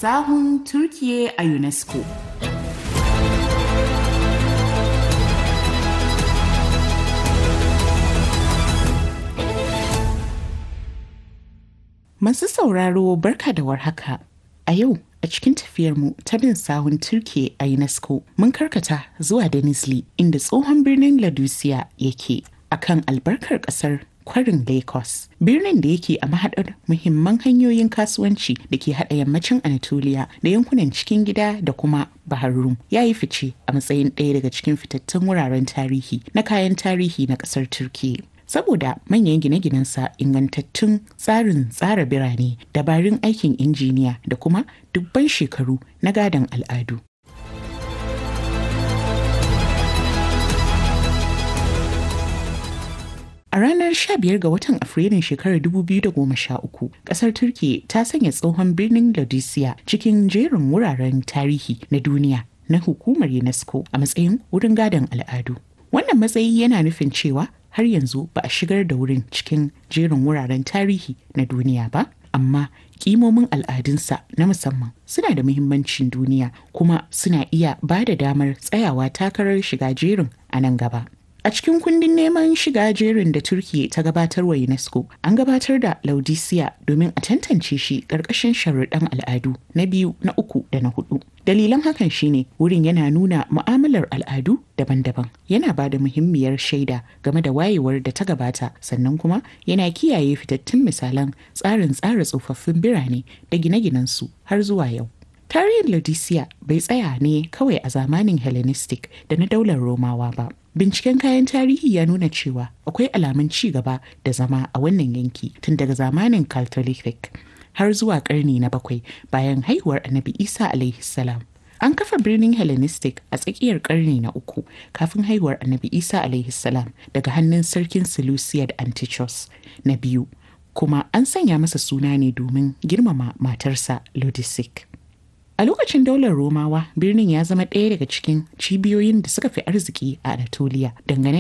Sahun Turkiye a UNESCO. Masu sauraro barka da warhaka. A yau a cikin tafiyarmu ta bin sahun Turkiye a UNESCO mun karkata zuwa Denizli inda tsohon birnin Ladusiya yake akan albarkar ƙasar kwarin Lagos. Birnin da yake a mahaɗar muhimman hanyoyin kasuwanci da ke haɗa yammacin Anatolia da yankunan cikin gida da kuma Bahar Rum ya yi fice a matsayin ɗaya daga cikin fitattun wuraren tarihi na kayan tarihi na ƙasar Turkiyya. Saboda manyan gine-ginensa ingantattun tsarin tsara birane, dabarun aikin injiniya da kuma dubban shekaru na gadon al'adu. A ranar 15 ga watan Afrilun shekarar 2013, kasar Turki ta sanya tsohon birnin Laodicea cikin jerin wuraren tarihi na duniya na hukumar UNESCO a matsayin wurin gadon al'adu. Wannan matsayi yana nufin cewa har yanzu ba a shigar da wurin cikin jerin wuraren tarihi na duniya ba, amma kimomin al'adunsa na musamman suna da muhimmancin duniya kuma suna iya ba da damar tsayawa takarar shiga jerin a nan gaba. A cikin kundin neman shiga jerin da Turkiyya ta gabatar wa UNESCO, an gabatar da Laodicea domin a tantance shi ƙarƙashin sharuɗan al'adu na biyu, na uku da na hudu. Dalilan hakan shine wurin yana nuna mu'amalar al'adu daban-daban, yana ba da muhimmiyar shaida game da wayewar da ta gabata, sannan kuma yana kiyaye fitattun misalan tsarin tsara tsofaffin birane da gine-ginensu har zuwa yau. Tarihin Laodicea bai tsaya ne kawai a zamanin Hellenistic da na daular Romawa ba. Binciken kayan tarihi ya nuna cewa akwai alamun ci gaba da zama a wannan yanki tun daga zamanin Caltolithic har zuwa karni na bakwai bayan haihuwar Annabi Isa alaihi salam. An kafa birnin Hellenistic a tsakiyar karni na uku kafin haihuwar Annabi Isa alaihi salam daga hannun sarkin Seleucid Antichus na biyu kuma an sanya masa suna ne domin girmama matarsa Lodisic. A lokacin daular Romawa, birnin ya zama ɗaya daga cikin cibiyoyin da suka fi arziki a Anatolia dangane